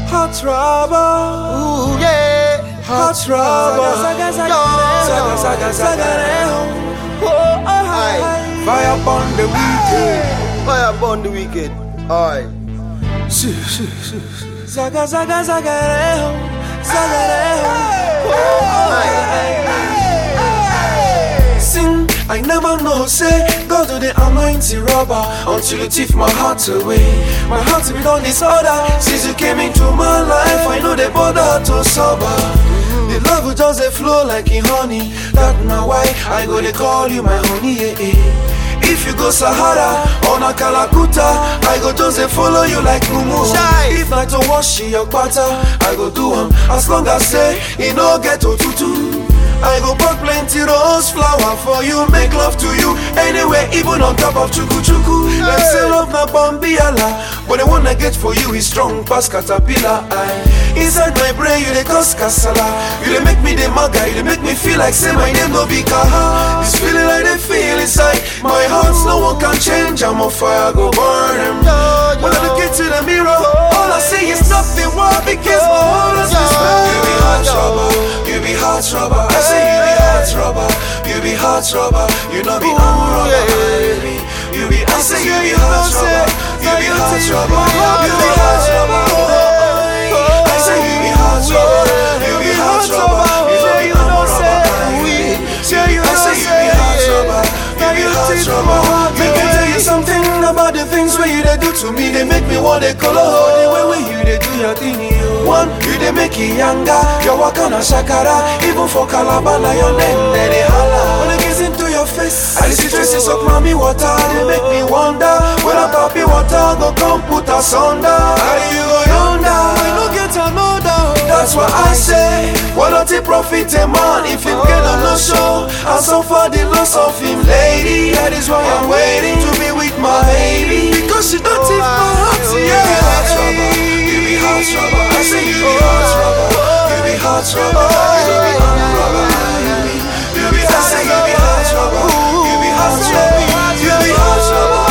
hot rubber. Ooh, yeah. Hot rubber. Saga, saga, Saga, saga, saga, Oh, oh, aye. Fire upon the weekend. Fire upon the wicked. Aye. Zaga, zaga, zaga, zaga, Sing, I never know, say, God do the anointing rubber until you thief my heart away. My heart be done disorder since you came into my life. I know the bother to sober. The love will just dey flow like in honey. That na why I go they call you my honey. Yeah, yeah. If you go Sahara or na Kalakuta, I go just dey follow you like Mumu. Chai. If na to wash your butter, I go do am as long as say e no get otutu. I go buy plenty rose flower for you, make love to you anywhere, even on top of chuku chuku. Them say love na bambiala, but the one I get for you is strong pass caterpillar. I inside my brain you dey cause kasala, you dey make me the maga, you dey make me feel like say my name no be kaha. This feeling I dey feel inside my heart, no one can change. I'm on fire, go burn them. When I look into the mirror, all I see is nothing. Why? Because my heart is respect. You be hot rubber, you be hot rubber. I say you be hot rubber, you be hot rubber. You know be arm rubber, baby. You be, I say you be hot rubber, you be hot rubber, you be hot rubber. I say you be hot rubber, you be hot rubber. You know be arm rubber, baby. I say you be hot rubber, you be hot rubber. Make me tell you something about the things where you they do to me. They make me want to color the way where you they do your thing. You. One, you they make it younger. You walk on a shakara, even for Calabar, your name they they holla. When I gaze into your face, I see traces of mommy water. They make me wonder when a papi water go come put us under. How do you go yonder? We no get another. That's why I say, why not it profit a man if him get on no show? And so far the loss of him, lady, that is why I'm waiting to be with my baby. Because she don't take my heart, yeah. You be hot rubber, you be hot rubber. I say you be hot rubber, you be hot rubber, you be hot rubber. You be, you be, I say you be hot rubber, you be hot rubber, you be hot rubber.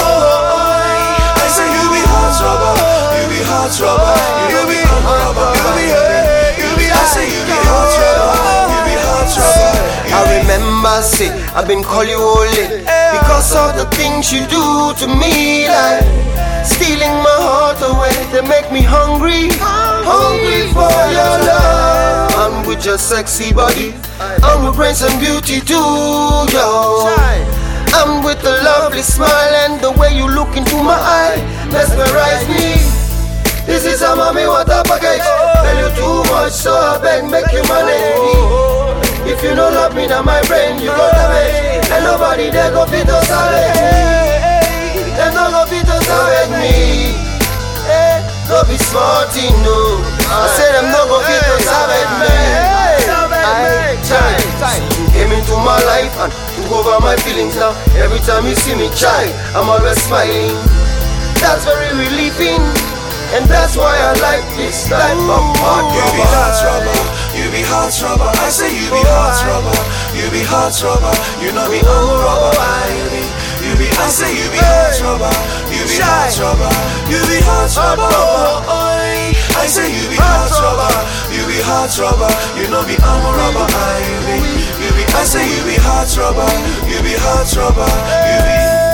I say you be hot rubber, you be hot rubber, you be hot rubber, you be, you be, I say you be hot rubber, you be hot rubber. I remember, say, I've been call you holy because of the things you do to me, like stealing my heart away. They make me hungry, hungry for your love. I'm with your sexy body, I'm with brains and beauty too, yo. I'm with the lovely smile and the way you look into my eye, mesmerize me. This is a mommy water package. Tell you too much, so I beg, make you manage me. If you don't love me, now my brain, you go damage. And nobody there go fit to salvage me. Them no go fit to salvage me. Eh, no be smart, you know. I say them no go fit to salvage me. I try. You came into my life and took over my feelings now. Every time you see me try, I'm always smiling. That's very relieving. And that's why I like this type of hot You be hot rubber, you be hot rubber. I say you be hot rubber, you be hot rubber. You know me, I'm rubber, baby. You be, I say you be hot rubber, you be hot rubber, you be hot rubber. oi. I say you be hot rubber, you be hot rubber. You know me, I'm a rubber, baby. You be, I say you be hot rubber, you be hot rubber, you be.